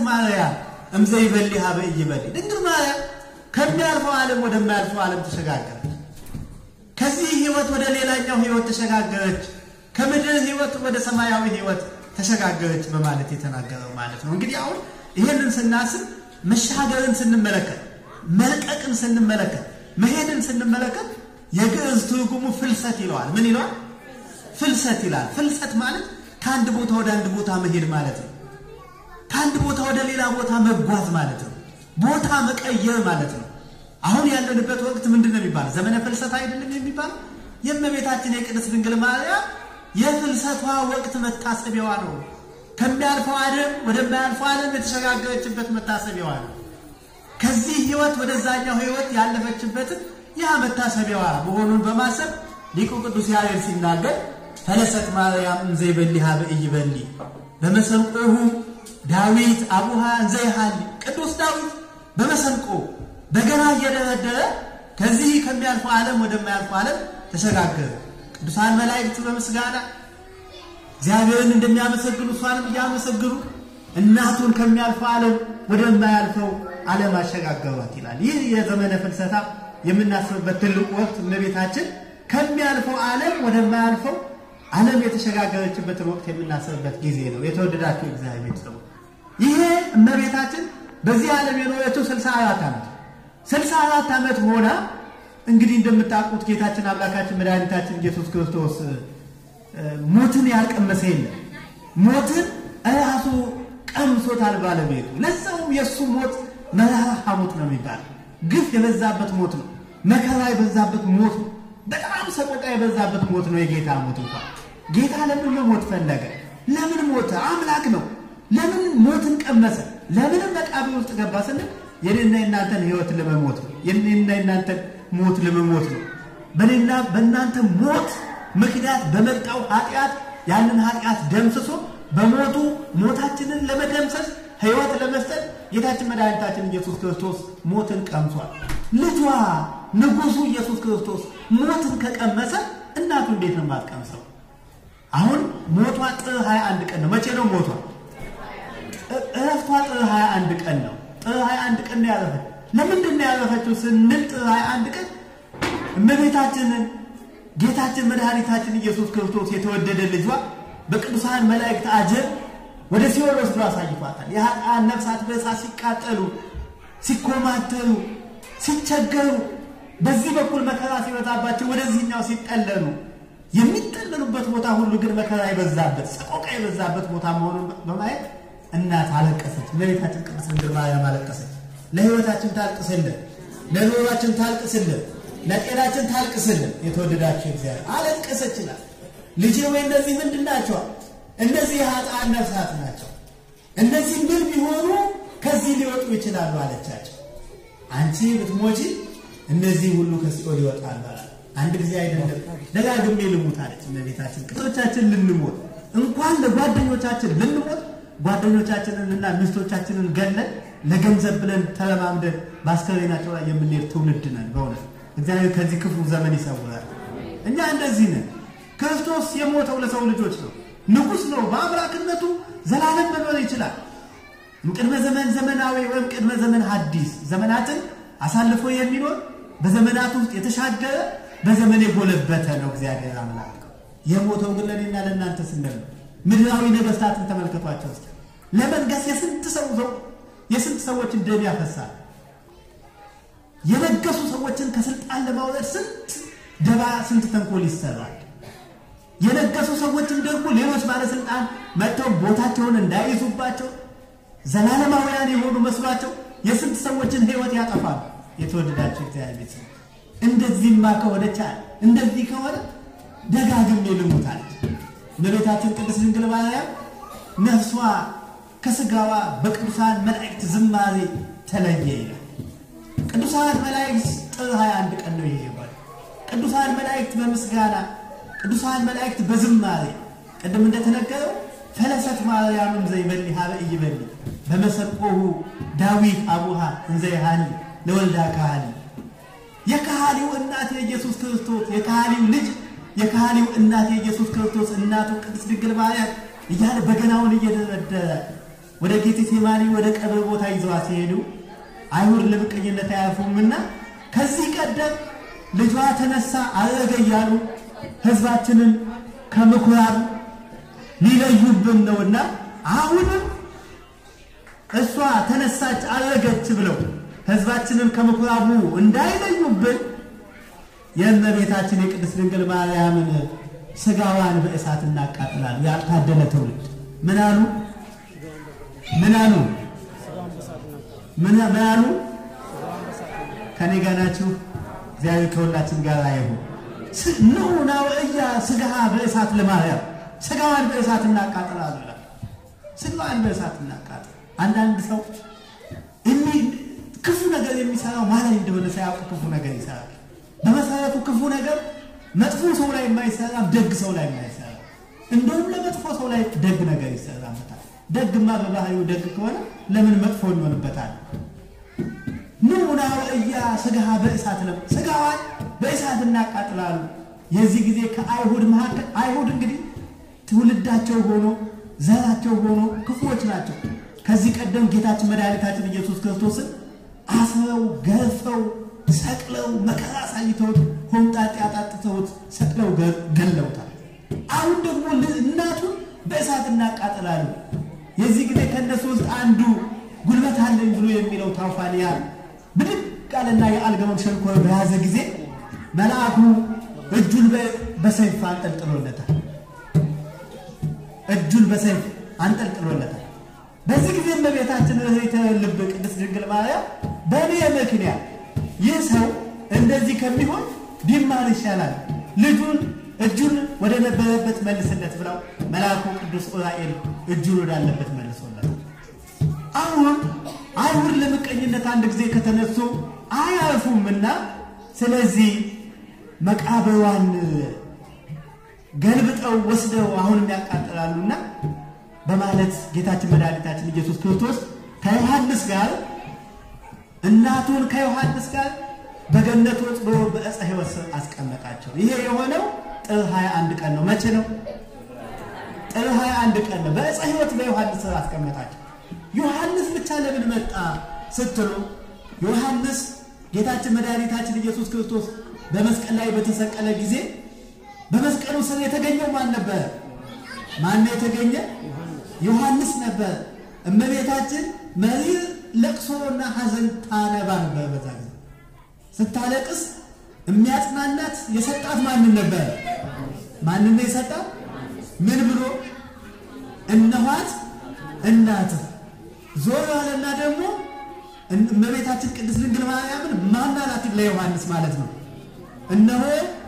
ማርያም እምዘ ይበሊ ሀበ ኢይበሊ ድንግል ማርያም ከሚያልፈው ዓለም ወደማያልፈው ዓለም ተሸጋገረች። ከዚህ ህይወት ወደ ሌላኛው ህይወት ተሸጋገረች። ከምድር ህይወት ወደ ሰማያዊ ህይወት ተሸጋገረች በማለት የተናገረው ማለት ነው። እንግዲህ አሁን ይህንን ስናስብ መሻገርን ስንመለከት፣ መልቀቅን ስንመለከት፣ መሄድን ስንመለከት የግዕዝ ትርጉሙ ፍልሰት ይለዋል። ምን ይለዋል? ፍልሰት ይላል። ፍልሰት ማለት ከአንድ ቦታ ወደ አንድ ቦታ መሄድ ማለት ነው። ከአንድ ቦታ ወደ ሌላ ቦታ መጓዝ ማለት ነው። ቦታ መቀየር ማለት ነው። አሁን ያለንበት ወቅት ምንድን ነው የሚባለው? ዘመነ ፍልሰት አይደለም የሚባለው? የእመቤታችን የቅድስት ድንግል ማርያም የፍልሰቷ ወቅት መታሰቢያዋ ነው። ከሚያልፈው ዓለም ወደማያልፈው ዓለም የተሸጋገረችበት መታሰቢያዋ ነው። ከዚህ ህይወት ወደዛኛው ህይወት ያለፈችበትን ያ መታሰቢያዋ መሆኑን በማሰብ ሊቁ ቅዱስ ያሬድ ሲናገር ፈለሰት ማርያም እንዘ ይበሊ ሀበ ኢይበሊ በመሰንቆሁ ዳዊት አቡሃ እንዘ ይሃሊ ቅዱስ ዳዊት በመሰንቆ በገና እየደረደረ ከዚህ ከሚያልፈው ዓለም ወደማያልፈው ዓለም ተሸጋገረ። ቅዱሳን መላእክት በምስጋና እግዚአብሔርን እንደሚያመሰግኑ እሷንም እያመሰግኑ እናቱን ከሚያልፈው ዓለም ወደማያልፈው ዓለም አሸጋገሯት ይላል። ይህ የዘመነ ፍልሰታ የምናስብበት ትልቁ ወቅት እመቤታችን ከሚያልፈው ዓለም ወደማያልፈው ዓለም የተሸጋገረችበትን ወቅት የምናስብበት ጊዜ ነው። የተወደዳችሁ እግዚአብሔር ቤተሰቦች ይሄ እመቤታችን በዚህ ዓለም የኖረችው 64 ዓመት 64 ዓመት ሆና እንግዲህ እንደምታውቁት ጌታችን አምላካችን መድኃኒታችን ኢየሱስ ክርስቶስ ሞትን ያልቀመሰ የለም። ሞትን እራሱ ቀምሶታል ባለቤቱ። ለዛውም የእሱ ሞት መራራ ሐሞት ነው የሚባል ግፍ የበዛበት ሞት ነው። መከራ የበዛበት ሞት ነው። በጣም ሰቆቃ የበዛበት ሞት ነው የጌታ ሞት። እንኳን ጌታ ለምን መሞት ፈለገ? ለምን ሞተ? አምላክ ነው። ለምን ሞትን ቀመሰ? ለምንም መቃብር ውስጥ ገባ ስንል የኔና የእናንተን ሕይወት ለመሞት ነው። የኔና የእናንተን ሞት ለመሞት ነው። በኔና በእናንተ ሞት ምክንያት በመጣው ኃጢአት ያንን ኃጢአት ደምስሶ በሞቱ ሞታችንን ለመደምሰስ ሕይወት ለመስጠት ጌታችን መድኃኒታችን ኢየሱስ ክርስቶስ ሞትን ቀምሷል። ልጇ ንጉሡ ኢየሱስ ክርስቶስ ሞትን ከቀመሰ እናቱ እንዴት ነው የማትቀምሰው? አሁን ሞቷ ጥር 21 ቀን ነው። መቼ ነው ሞቷ? እረፍቷ ጥር 21 ቀን ነው። ጥር 21 ቀን ነው ያረፈች። ለምንድን ነው ያረፈችው ስንል ጥር 21 ቀን እመቤታችንን ጌታችን መድኃኒታችን ኢየሱስ ክርስቶስ የተወደደ ልጇ በቅዱሳን መላእክት አጀብ ወደ ሲኦል ወስዶ አሳይቷታል። የኃጥአን ነፍሳት በእሳት ሲቃጠሉ፣ ሲኮማተሩ፣ ሲቸገሩ በዚህ በኩል መከራ ሲበዛባቸው ወደዚህኛው ሲጠለሉ የሚጠለሉበት ቦታ ሁሉ ግን መከራ የበዛበት ሰቆቃ የበዛበት ቦታ መሆኑን በማየት እናት አለቀሰች። እመቤታችን ቅድስት ድንግል ማርያም አለቀሰች። ለሕይወታችን ታልቅስልን፣ ለኑሯችን ታልቅስልን፣ ለጤናችን ታልቅስልን። የተወደዳችሁ እግዚአብሔር አለቀሰች ይላል። ልጄ ወይ እነዚህ ምንድን ናቸው? እነዚህ የኃጥአን ነፍሳት ናቸው። እነዚህ ምን ቢሆኑ ከዚህ ሊወጡ ይችላሉ አለቻቸው። አንቺ ብትሞቺ እነዚህ ሁሉ ከሲኦል ይወጣሉ አላት። አንድ ጊዜ አይደለም ደጋግሜ ልሙት አለች እመቤታችን። ቅቶቻችን ልንሞት እንኳን ለጓደኞቻችን ልንሞት ጓደኞቻችንንና ሚስቶቻችንን ገለን ለገንዘብ ብለን ተለማምደን በአስከሬናቸው ላይ የምንሄድ ትውልድ ነን። በእውነት እግዚአብሔር ከዚህ ክፉ ዘመን ይሰውራል። እኛ እንደዚህ ነን። ክርስቶስ የሞተው ለሰው ልጆች ነው። ንጉሥ ነው። በአምላክነቱ ዘላለም መኖር ይችላል። ቅድመ ዘመን ዘመናዊ ወይም ቅድመ ዘመን ሐዲስ ዘመናትን አሳልፎ የሚኖር በዘመናት ውስጥ የተሻገረ በዘመን የጎለበተ ነው እግዚአብሔር አምላክ። የሞተው ግን ለእኔና ለእናንተ ስንል ነው። ምድራዊ ነገስታትን ተመልከቷቸው እስኪ። ለመንገስ የስንት ሰው ሰው የስንት ሰዎችን ደም ያፈሳል። የነገሱ ሰዎችን ከስልጣን ለማውረድ ስንት ደባ፣ ስንት ተንኮል ይሰራል። የነገሱ ሰዎችን ደግሞ ሌሎች ባለስልጣን መጥተው ቦታቸውን እንዳይዙባቸው ዘላለማውያን የሆኑ መስሏቸው የስንት ሰዎችን ሕይወት ያጠፋሉ። የተወደዳቸው እግዚአብሔር ቤተሰብ እንደዚህማ ከሆነ ቻል እንደዚህ ከሆነ ደጋግሜ ልሙታለች። እመቤታችን ቅድስት ድንግል ማርያም ነፍሷ ከስጋዋ በቅዱሳን መላእክት ዝማሬ ተለየ ይላል። ቅዱሳን መላእክት ጥር 21 ቀን ነው ይሄ ይባል። ቅዱሳን መላእክት በምስጋና ቅዱሳን መላእክት በዝማሬ ቅድም እንደተነገረው ፈለሰት ማርያም እንዘ ይበሊ ሀበ ኢይበሊ በመሰቆሁ ዳዊት አቡሃ እንዘ ይሃሊ ለወልዳ ካህሊ የካህሊው እናት የኢየሱስ ክርስቶስ የካህሊው ልጅ የካህሊው እናት የኢየሱስ ክርስቶስ እናቱ ቅድስት ድንግል ማርያም እያለ በገናውን እየደረደረ ወደ ጌቴሴማኒ ወደ ቀብር ቦታ ይዘዋት ሲሄዱ አይሁድ ለምቀኝነት አያልፉምና ከዚህ ቀደም ልጇ ተነሳ አረገ እያሉ ሕዝባችንን ከምኩራብ ሊለዩብን ነውና አሁንም እሷ ተነሳች አረገች ብለው ሕዝባችንን ከምኩራቡ እንዳይለዩብን የእመቤታችን የቅድስት ድንግል ማርያምን ስጋዋን በእሳት እናቃጥላለን። ያልታደለ ትውልድ ምን አሉ? ምን አሉ? ምን አሉ? ከኔ ጋር ናችሁ? እግዚአብሔር ከሁላችን ጋር አይሁን። ኑ ናው እያ ስጋ በእሳት ለማርያም ስጋዋን በእሳት እናቃጥላለን። ስጋዋን በእሳት እናቃጥል። አንዳንድ ሰው እሚ ክፉ ነገር የሚሰራው ማለት እንደሆነ ሳያውቅ ክፉ ነገር ይሰራል። በመሰረቱ ክፉ ነገር መጥፎ ሰው ላይ የማይሰራ ደግ ሰው ላይ የማይሰራ እንደውም ለመጥፎ ሰው ላይ ደግ ነገር ይሰራበታል። ደግማ በባህሪው ደግ ከሆነ ለምን መጥፎ ይሆንበታል? ኑና እያ ስጋ በእሳት ለ ስጋዋን በእሳት እናቃጥላሉ። የዚህ ጊዜ ከአይሁድ መካከል አይሁድ እንግዲህ ትውልዳቸው ሆኖ ዘራቸው ሆኖ ክፉዎች ናቸው። ከዚህ ቀደም ጌታችን መድኃኒታችን ኢየሱስ ክርስቶስን አስረው ገርፈው ሰቅለው መከራ አሳይተውት ሆምጣጤ አጣጥተውት ሰቅለው ገለውታል። አሁን ደግሞ እናቱን በእሳት እናቃጥላሉ። የዚህ ጊዜ ከእነሱ ውስጥ አንዱ ጉልበት አለኝ ብሎ የሚለው ታውፋንያ ብድግ አለና የአልጋውን ሸንኮር በያዘ ጊዜ መልአኩ እጁን በሰይፍ አንጠልጥሎለታል። እጁን በሰይፍ አንጠልጥሎለታል። በዚህ ጊዜ እመቤታችን ርኅራኄ ልብ ቅድስት ድንግል ማርያም በእኔ ምክንያት ይህ ሰው እንደዚህ ከሚሆን ቢማር ይሻላል፣ ልጁን እጁን ወደ ነበረበት መልስለት ብለው መልአኩ ቅዱስ ዑራኤል እጁን ወዳለበት መልሶለት። አሁን አይሁድ ለምቀኝነት አንድ ጊዜ ከተነሱ አያርፉምና ስለዚህ መቃብሯን ገልብጠው ወስደው አሁንም ያቃጥላሉና በማለት ጌታችን መድኃኒታችን ኢየሱስ ክርስቶስ ከዮሐንስ ጋር እናቱን ከዮሐንስ ጋር በገነት ወጥ ብሎ በዕፀ ሕይወት ስር አስቀመጣቸው። ይሄ የሆነው ጥር 21 ቀን ነው። መቼ ነው? ጥር 21 ቀን ነው። በዕፀ ሕይወት በዮሐንስ ስር አስቀመጣቸው። ዮሐንስ ብቻ ለምን መጣ ስትሉ ዮሐንስ ጌታችን መድኃኒታችን ኢየሱስ ክርስቶስ በመስቀል ላይ በተሰቀለ ጊዜ በመስቀሉ ስር የተገኘው ማን ነበረ? ማን የተገኘ? ዮሐንስ ነበር። እመቤታችን መሪር ለቅሶና ሐዘን ታነባ ነበር። በዛ ጊዜ ስታለቅስ የሚያጽናናት የሰጣት ማንን ነበር? ማንን ነው የሰጣት? ምን ብሎ እነኋት እናትህ ዞር ያለና ደግሞ እመቤታችን ቅድስት ድንግል ማርያምን ማን አላት? ለዮሐንስ ማለት ነው። እነሆ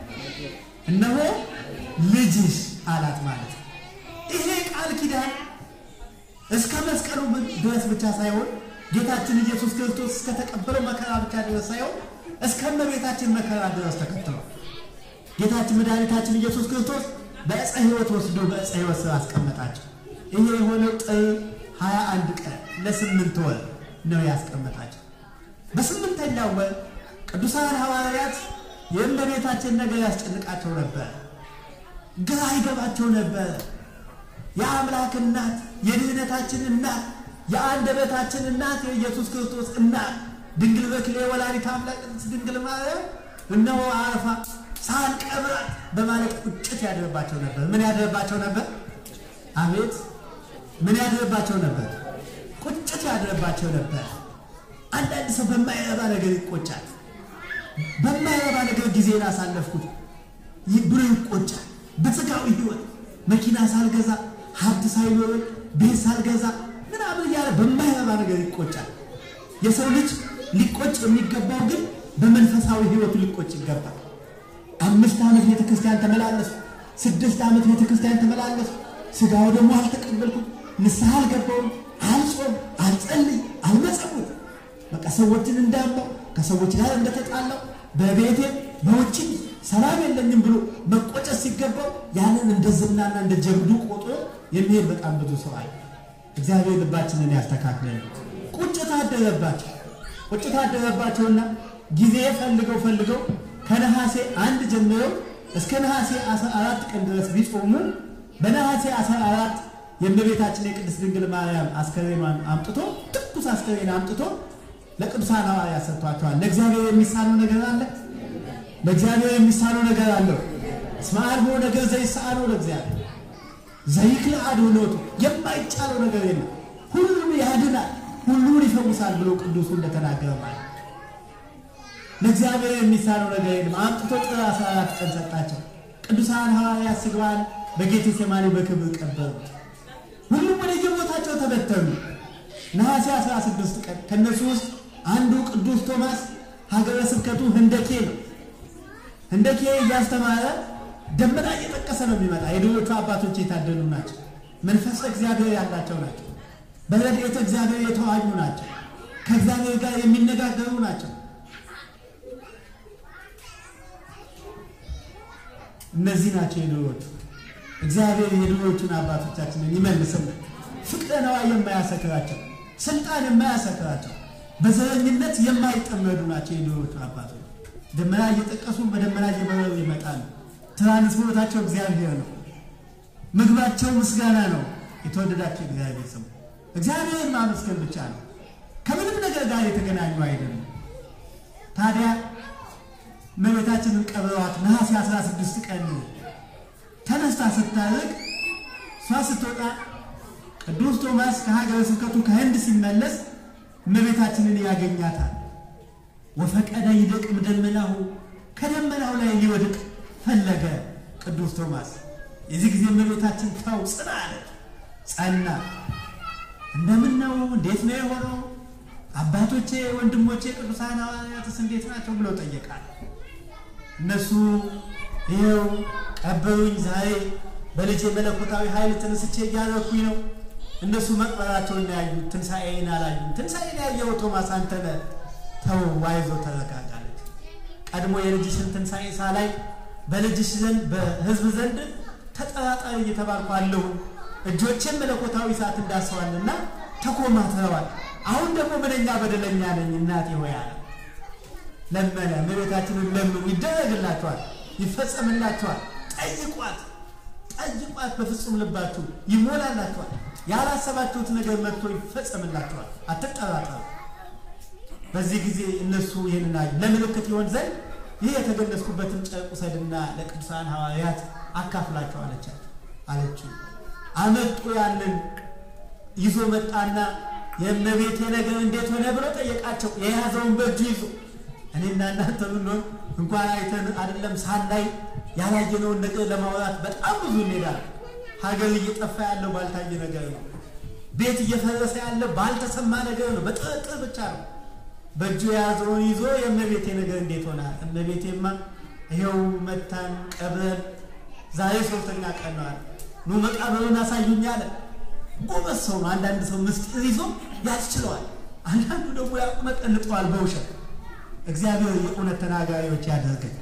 እነሆ ልጅሽ አላት ማለት ነው። ይሄ ቃል ኪዳን እስከ መስቀሉ ድረስ ብቻ ሳይሆን ጌታችን ኢየሱስ ክርስቶስ እስከተቀበለው መከራ ብቻ ድረስ ሳይሆን እስከ እመቤታችን መከራ ድረስ ተከትሏል። ጌታችን መድኃኒታችን ኢየሱስ ክርስቶስ በዕፀ ሕይወት ወስዶ በዕፀ ሕይወት ስር አስቀመጣቸው። ይሄ የሆነው ጥር 21 ቀን ለስምንት ወር ነው ያስቀመጣቸው። በስምንተኛው ወር ቅዱሳን ሐዋርያት የእመቤታችን ነገር ያስጨንቃቸው ነበር፣ ግራ ይገባቸው ነበር። የአምላክ እናት የድህነታችን እናት የአንደበታችን እናት የኢየሱስ ክርስቶስ እናት ድንግል በክሌ ወላዲተ አምላክ ቅድስት ድንግል ማርያም እነሆ አረፋ ሳንቀብራት በማለት ቁጭት ያደርባቸው ነበር። ምን ያደርባቸው ነበር? አቤት ምን ያደርባቸው ነበር? ቁጭት ያደርባቸው ነበር። አንዳንድ ሰው በማይረባ ነገር ይቆጫል። በማይረባ ነገር ጊዜን አሳለፍኩት ብሎ ይቆጫል። በስጋዊ ሕይወት መኪና ሳልገዛ ሀብት ሳይኖረኝ ቤት ሳልገዛ ምናምን እያለ በማይረባ ነገር ይቆጫል። የሰው ልጅ ሊቆጭ የሚገባው ግን በመንፈሳዊ ሕይወቱ ሊቆጭ ይገባል። አምስት ዓመት ቤተ ክርስቲያን ተመላለሱ፣ ስድስት ዓመት ቤተ ክርስቲያን ተመላለሱ፣ ስጋው ደግሞ አልተቀበልኩም፣ ንስሐ አልገባውም፣ አልጾም፣ አልጸልይ፣ አልመጸውት በቃ ሰዎችን እንዳማው ከሰዎች ጋር እንደተጣላው በቤቴ በውጭ ሰላም የለኝም ብሎ መቆጨት ሲገባው ያንን እንደ ዝናና እንደ ጀብዱ ቆጥሮ የሚሄድ በጣም ብዙ ሰው አለ። እግዚአብሔር ልባችንን ያስተካክለን። ቁጭት አደረባቸው። ቁጭት አደረባቸውና ጊዜ ፈልገው ፈልገው ከነሐሴ አንድ ጀምረው እስከ ነሐሴ 14 ቀን ድረስ ቢጾሙ በነሐሴ 14 የእመቤታችን የቅድስት ድንግል ማርያም አስከሬኗን አምጥቶ ትኩስ አስከሬን አምጥቶ ለቅዱሳን ሐዋርያት ሰጥቷቸዋል። ለእግዚአብሔር የሚሳነው ነገር አለ? ለእግዚአብሔር የሚሳነው ነገር አለው? እስመ አልቦ ነገር ዘይሳነው ለእግዚአብሔር ዘይክል አድኅኖቱ የማይቻለው ነገር የለም። ሁሉን ያድናል፣ ሁሉን ይፈውሳል ብሎ ቅዱሱ እንደተናገረ ማለት ለእግዚአብሔር የሚሳነው ነገር የለም። አምጥቶ ጥር 14 ቀን ሰጣቸው። ቅዱሳን ሐዋርያት ስጋዋን በጌቴሴማኒ በክብር ቀበሩት። ሁሉም ወደ የቦታቸው ተበተኑ። ነሐሴ 16 ቀን ከእነሱ ውስጥ አንዱ ቅዱስ ቶማስ ሀገረ ስብከቱ ህንደኬ ነው። ህንደኬ እያስተማረ ደመና እየጠቀሰ ነው የሚመጣ። የድሮቹ አባቶች የታደሉ ናቸው። መንፈስ እግዚአብሔር ያላቸው ናቸው። በረድኤተ እግዚአብሔር የተዋኙ ናቸው። ከእግዚአብሔር ጋር የሚነጋገሩ ናቸው። እነዚህ ናቸው የድሮዎቹ። እግዚአብሔር የድሮዎቹን አባቶቻችንን ይመልስልን። ፍቅረ ነዋይ የማያሰክራቸው፣ ስልጣን የማያሰክራቸው፣ በዘረኝነት የማይጠመዱ ናቸው የድሮዎቹ አባቶች። ደመና እየጠቀሱ በደመና እየበረሩ ይመጣሉ። ትራንስፖርታቸው እግዚአብሔር ነው። ምግባቸው ምስጋና ነው። የተወደዳቸው እግዚአብሔር ስሙ እግዚአብሔርን ማመስገን ብቻ ነው። ከምንም ነገር ጋር የተገናኙ አይደለም። ታዲያ እመቤታችንን ቀብረዋት ነሐሴ 16 ቀን ተነስታ ስታርቅ እሷ ስትወጣ ቅዱስ ቶማስ ከሀገረ ስብከቱ ከህንድ ሲመለስ እመቤታችንን ያገኛታል። ወፈቀደ ይደቅም ደመናሁ ከደመናው ላይ ሊወድቅ ፈለገ ቅዱስ ቶማስ። የዚህ ጊዜ እመቤታችን ተው ጽና አለች። ጸና። እንደምን ነው? እንዴት ነው የሆነው? አባቶቼ ወንድሞቼ ቅዱሳን ሐዋርያትስ እንዴት ናቸው ብሎ ጠየቃል። እነሱ ይኸው ቀበሩኝ፣ ዛሬ በልጄ መለኮታዊ ኃይል ተነስቼ እያረኩኝ ነው። እነሱ መቅበራቸውን ያዩት ትንሣኤን አላዩም። ትንሣኤን ያየው ቶማስ አንተ ነህ። ተው ዋይዞ ተረጋጋለች። ቀድሞ የልጅሽን ትንሣኤ ሳላይ በልጅሽ ዘንድ በሕዝብ ዘንድ ተጠራጣሪ እየተባልኩ አለሁ። እጆቼን መለኮታዊ ሰዓት እንዳሰዋልና ተኮማትረዋል። አሁን ደግሞ ምንኛ በደለኛ ነኝ እናቴ ሆይ አለ። ለመነ። እመቤታችንን ለምኑ፣ ይደረግላችኋል፣ ይፈጸምላችኋል። ጠይቋት፣ ጠይቋት በፍጹም ልባችሁ ይሞላላችኋል። ያላሰባችሁት ነገር መጥቶ ይፈጸምላችኋል። አትጠራጠሩ። በዚህ ጊዜ እነሱ ይህንን አዩ። ለምልክት ይሆን ዘንድ ይህ የተገለጽኩበትን ጨርቅ ውሰድና ለቅዱሳን ሐዋርያት አካፍላቸው አለቻቸው አለችው። አመጡ። ያንን ይዞ መጣና የእመቤቴ ነገር እንዴት ሆነ ብሎ ጠየቃቸው። የያዘውን በእጁ ይዞ እኔና እናንተ ብንሆን እንኳን አይተን አይደለም ሳናይ ያላየነውን ነገር ለማውራት በጣም ብዙ እንሄዳለን። ሀገር እየጠፋ ያለው ባልታየ ነገር ነው። ቤት እየፈረሰ ያለ ባልተሰማ ነገር ነው። በጥርጥር ብቻ ነው። በእጁ የያዘውን ይዞ የእመቤቴ ነገር እንዴት ሆነ? እመቤቴማ ይኸው መታን ቀብረን ዛሬ ሶስተኛ ቀን ነው አለ። ኑ መቃብሩን አሳዩኝ አለ። ጎበዝ ሰው ነው። አንዳንድ ሰው ምስጢር ይዞ ያስችለዋል፣ አንዳንዱ ደግሞ ያቁመጠልጠዋል በውሸት። እግዚአብሔር የእውነት ተናጋሪዎች ያደርገን።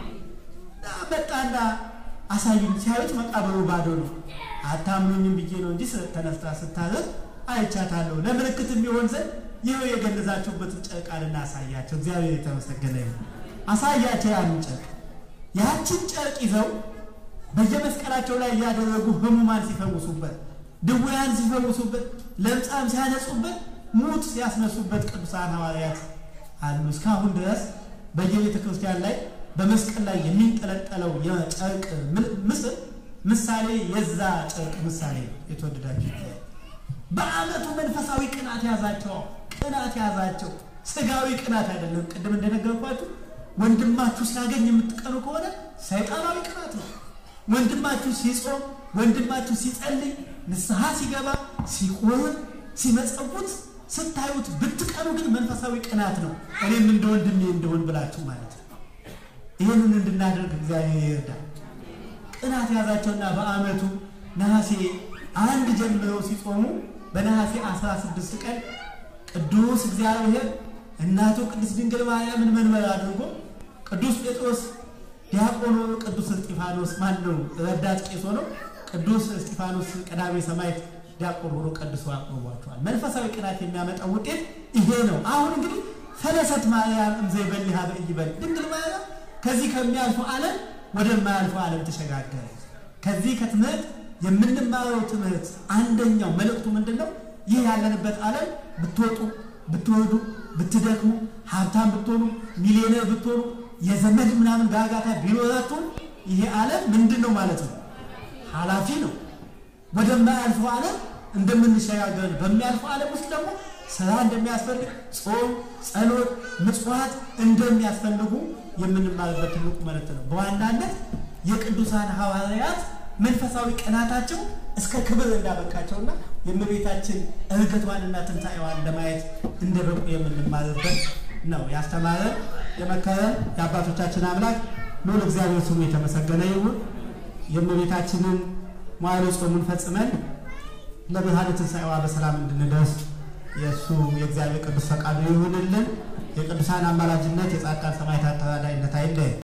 መጣና አሳዩኝ። ሲያዩት መቃብሩ ባዶ ነው። አታምኑኝም ብዬ ነው እንጂ ተነስታ ስታዘዝ አይቻታለሁ። ለምልክት የሚሆን ዘንድ ይኸው የገነዛችሁበትን ጨርቅ አለና አሳያቸው። እግዚአብሔር የተመሰገነ ይሁን። አሳያቸው ያንን ጨርቅ። ያችን ጨርቅ ይዘው በየመስቀላቸው ላይ እያደረጉ ህሙማን ሲፈውሱበት፣ ድውያን ሲፈውሱበት፣ ለምጻም ሲያነጹበት፣ ሙት ሲያስነሱበት ቅዱሳን ሐዋርያት አሉ። እስካሁን ድረስ በየቤተ ክርስቲያን ላይ በመስቀል ላይ የሚንጠለጠለው የጨርቅ ምስል ምሳሌ የዛ ጨርቅ ምሳሌ የተወደዳቸው በዓመቱ መንፈሳዊ ቅናት ያዛቸው፣ ቅናት ያዛቸው። ስጋዊ ቅናት አይደለም። ቅድም እንደነገርኳችሁ ወንድማችሁ ሲያገኝ የምትቀኑ ከሆነ ሰይጣናዊ ቅናት ነው። ወንድማችሁ ሲጾም፣ ወንድማችሁ ሲጸልይ፣ ንስሐ ሲገባ፣ ሲቆርብ፣ ሲመጸውት ስታዩት ብትቀኑ ግን መንፈሳዊ ቅናት ነው። እኔም እንደ ወንድሜ እንደሆን ብላችሁ ማለት ነው። ይህንን እንድናደርግ እግዚአብሔር ይርዳል። ቅናት ያዛቸውና በዓመቱ ነሐሴ አንድ ጀምረው ሲጾሙ በነሐሴ 16 ቀን ቅዱስ እግዚአብሔር እናቱ ቅድስት ድንግል ማርያምን መንበር አድርጎ ቅዱስ ጴጥሮስ ዲያቆኖ ቅዱስ እስጢፋኖስ ማን ነው ረዳት ቄስ ሆነው ቅዱስ እስጢፋኖስ ቀዳሜ ሰማዕት ዲያቆን ሆኖ ቀድሶ አቅርቧቸዋል። መንፈሳዊ ቅናት የሚያመጣው ውጤት ይሄ ነው። አሁን እንግዲህ ፈለሰት ማርያም እምዘይበሊ ሀበ ኢይበል ድንግል ማርያም ከዚህ ከሚያልፈው ዓለም ወደማያልፈው ዓለም ተሸጋገረች። ከዚህ ከትምህርት የምንማረው ትምህርት አንደኛው መልእክቱ ምንድን ነው? ይህ ያለንበት ዓለም ብትወጡ ብትወዱ ብትደክሙ ሀብታም ብትሆኑ ሚሊዮነር ብትሆኑ የዘመድ ምናምን ጋጋታ ቢኖራችሁም ይሄ ዓለም ምንድን ነው ማለት ነው? ኃላፊ ነው። ወደማያልፈው ዓለም እንደምንሸጋገር በሚያልፈው ዓለም ውስጥ ደግሞ ስራ እንደሚያስፈልግ ጾም፣ ጸሎት፣ ምጽዋት እንደሚያስፈልጉ የምንማርበት ትልቁ መልእክት ነው። በዋናነት የቅዱሳን ሐዋርያት መንፈሳዊ ቀናታቸው እስከ ክብር እንዳበቃቸውና የእመቤታችን እርገቷንና ትንሣኤዋን ለማየት እንደበቁ የምንማርበት ነው። ያስተማረን የመከረን የአባቶቻችን አምላክ ልዑል እግዚአብሔር ስሙ የተመሰገነ ይሁን። የእመቤታችንን መዋዕለ ጾሙን ፈጽመን ለብርሃነ ትንሣኤዋ በሰላም እንድንደርስ የእሱ የእግዚአብሔር ቅዱስ ፈቃዱ ይሁንልን። የቅዱሳን አማላጅነት የጻድቃን ሰማዕታት ተራዳኢነት አይለየን።